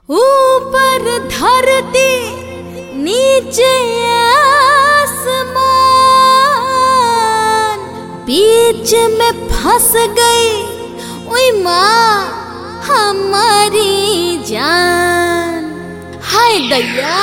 ऊपर धरती नीचे आसमान बीच में फंस गई ओई माँ हमारी जान हाय दैया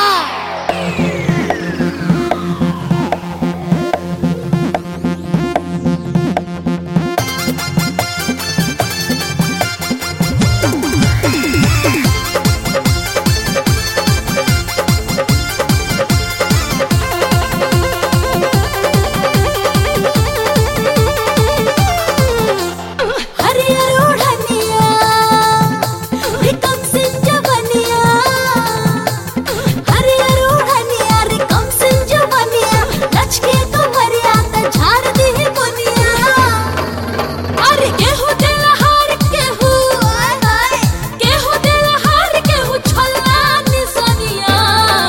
हरियर ओढ़निया रिकम सिंह जवनिया हरियर ओढ़निया रिकम सिंह जवनिया लचके कमरिया त झाड़ दी बुनिया अरे केहू दिल हार केहू आय हाय केहू दिल हार केहू छल्ला निसनिया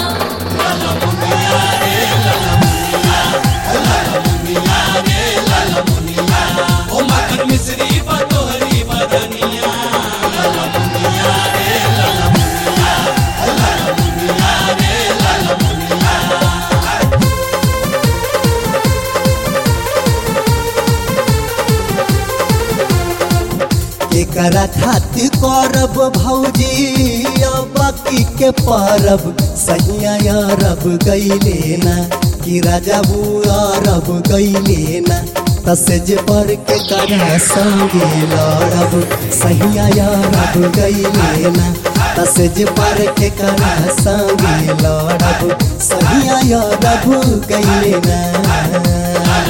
ओ मखन मिश्री बतोहरी बदनिया एकरा खातिर करब भौजी बाकी के परब सहिया अरब गईले ना कि राजा अरब गईले ना तसेज पर के करा संगे लड़ब सहिया अरब गईले ना तसेज पर के करा संगे लड़ब सहिया अरब गईले ना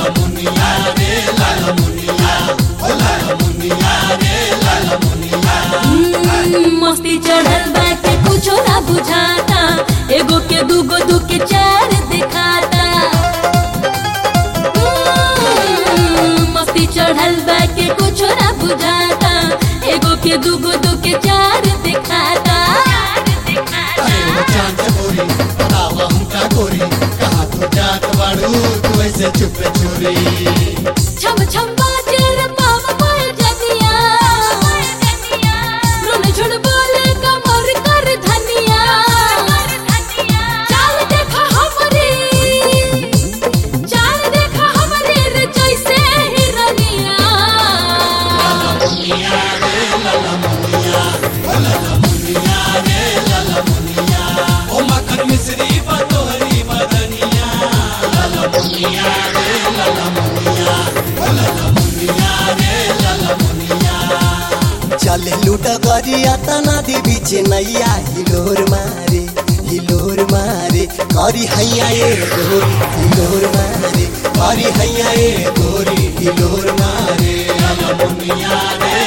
हम्म, मस्ती चढ़ल बा के कुछो ना बुझाता एगो के दूगो दू के चार दिखाता हम्म, मस्ती चढ़ल बा के कुछो ना बुझाता एगो के दूगो दू के चार दिखाता अरे वो चांद गोरी बतावा हमका गोरी कहाँ तू जात बाड़ू तू ऐसे चुपे चोरी छम छम बाजे रे पाव पाय जनिया रुन झुन बोले कमर कर धनिया चाल देखा हमरी चाल देखा हमरी रे जैसे हिरनिया ओ मखन मिश्री बतोहरी बदनिया चले लूट गरिया तना दे बीच नैया हिलोर मारे हिलोर मारे करी हैया ए गोरी हिलोर मारे करी हैया ए गोरी हिलोर मारे मुनिया रे